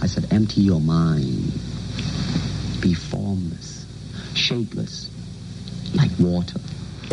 said, empty your mind. Be formless, shapeless, like water.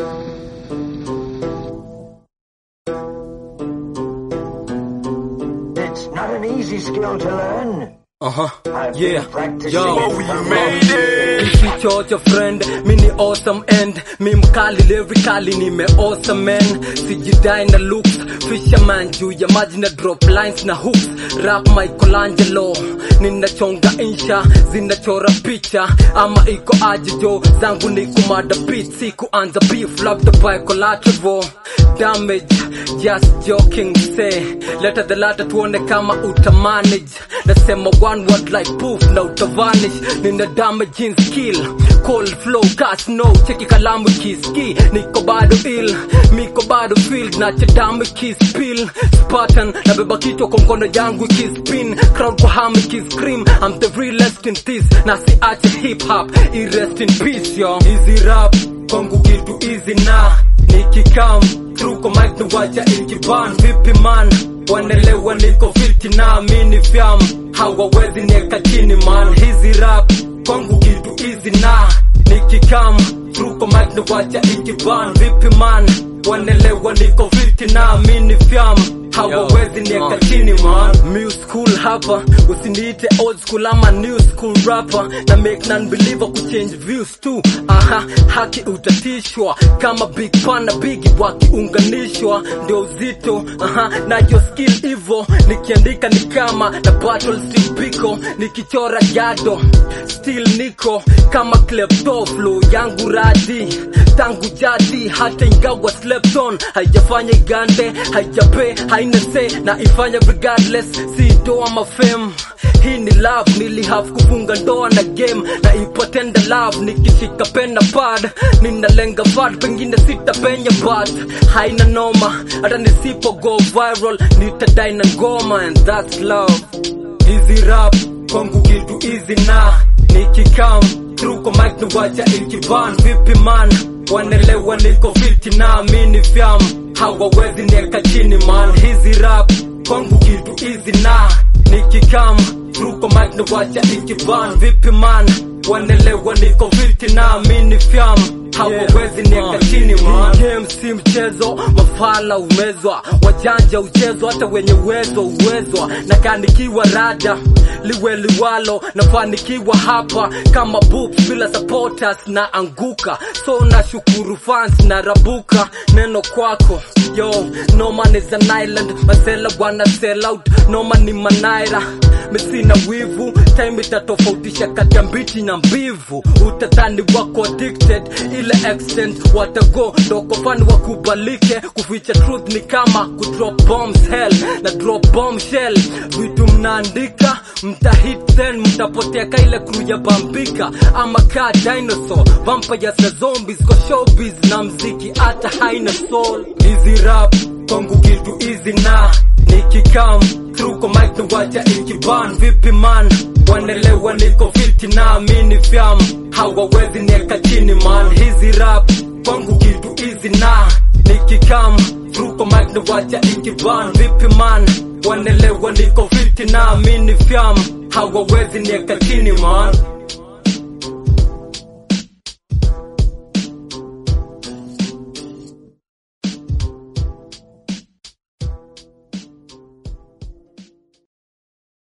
It's not an easy skill to learn. Uh-huh. I've Yeah. been practicing Yo. it We for made years. Kichocha friend, mi ni awesome end mi mkali lyrically nime awesome man sijidai na looks fisherman juu ya maji na drop lines na hooks rap Michelangelo ninachonga insha zinachora picha ama iko aje jo zangu ni kumada beat si kuanza beef labda by collateral damage just joking say leta the latter tuone kama utamanage nasema one word like poof na utavanish nina damage in skill cold flow cast no cheki kalamu kiski niko bado ill miko bado field na chadamu kispill spartan nabeba kichwa kwa mkono yangu ikispin crowd kwa hamu ikiscream I'm the realest in this na siache hip hop i rest in peace yo easy rap kwangu kitu easy na nikikam through kwa mic nuwacha ikiban vipi man wanelewa niko fiti na mini fyam hawawezi nieka chini man hizi rap kwangu kitu easy na nikikam through kwa mic nuwacha ikiban vipi man wanelewa niko fiti na mini fyam hawawezi nieka chini man New school hapa usiniite old school ama new school rapper na make non believer kuchange views tu aha haki utatishwa kama big pan na bigi wakiunganishwa ndio uzito aha na your skill hivo nikiandika ni kama na battle still piko nikichora jado still niko kama klepto flow yangu radi tangu jadi hata ingawa slept on haijafanya igande haijape haina se na ifanya regardless si doa mafem hii ni love nilihave kufunga ndoa na game na ipotenda love nikishika pen na pad ninalenga pad pengine sitapenya but haina noma hata nisipo go viral nitadai na ngoma and that's love easy rap kwangu kitu easy na nikikam through kwa mic nuwacha ikiban vipi man wanelewa niko fiti na mini fyam hawawezi nieka chini man hizi rap kwangu kitu easy na nikikam through kwa mic nuwacha ikiban vipi man wanelewa niko fiti na mini fyam hawawezi nieka chini man game si mchezo mafala umezwa wajanja uchezwa hata wenye uwezo uwezwa na kaandikiwa rada liwe liwalo nafanikiwa hapa kama books bila supporters na anguka so na shukuru fans na rabuka neno kwako yo no man is an island masela wana sell out no man ni manaira misina wivu time itatofautisha kati ya mbichi na mbivu utadhani wako addicted ile extent watago ndokofani wakubalike kuficha truth ni kama kudrop bombs hell na drop bomb shell vitu mnaandika mtahit then mtapotea ka ile crew ya bambika ama ka dinosaur vampires na zombies kwa showbiz na mziki hata haina soul easy rap kwangu kitu easy na nikikam through kwa mic nuwacha ikiban vipi man wanelewa niko fiti na mini fyam hawawezi nieka chini man hizi rap kwangu kitu easy na nikikam through kwa mic nuwacha ikiban vipi man wanelewa niko fiti na mini fyam hawawezi nieka chini man